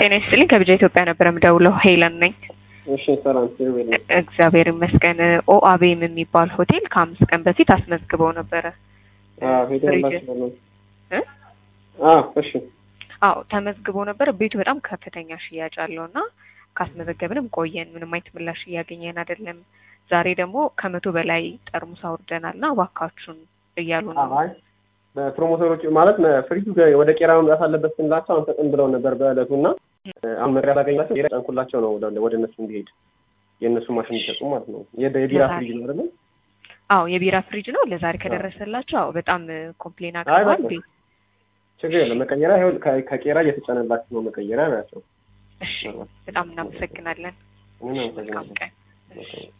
ጤና ይስጥልኝ ከብጃ ኢትዮጵያ ነበር የምደውለው። ሄለን ነኝ። እሺ ሰላም ሲቪል እግዚአብሔር ይመስገን። ኦአቤም የሚባል ሆቴል ከአምስት ቀን በፊት አስመዝግበው ነበረ። አዎ ፍሪጅ- ሄደላችሁ ነው እ? አዎ እሺ አዎ ተመዝግቦ ነበር። ቤቱ በጣም ከፍተኛ ሽያጭ አለው እና ካስመዘገብንም ቆየን፣ ምንም አይነት ምላሽ እያገኘን አይደለም። ዛሬ ደግሞ ከመቶ በላይ ጠርሙስ አውርደናል እና እባካችሁን እያሉ ነው። አይ በፕሮሞተሮች ማለት ነ- ፍሪጁ ገ- ወደ ቄራ መምጣት አለበት ስንላቸው አንሰጥም ብለው ነበር በእለቱ እና አሁን መሪያ ላገኛቸው ቄራ ጫንኩላቸው ነው ወደ- ወደ እነሱ እንዲሄድ የእነሱ ማሽን እንዲሰጡ ማለት ነው። የደ- የቢራ ለዛሬ። ፍሪጅ ነው አይደለም? አዎ የቢራ ፍሪጅ ነው። ለዛሬ ከደረሰላቸው አዎ በጣም ኮምፕሌን አይ አቅርቧል። በቃ። ቤት ችግር የለም መቀየሪያ ይኸውልህ ከ- ከቄራ እየተጫነላችሁ ነው መቀየሪያ ናቸው። እሺ፣ በጣም እናመሰግናለን። ምን መልካም አመሰግናለሁ። ቀን። እሺ።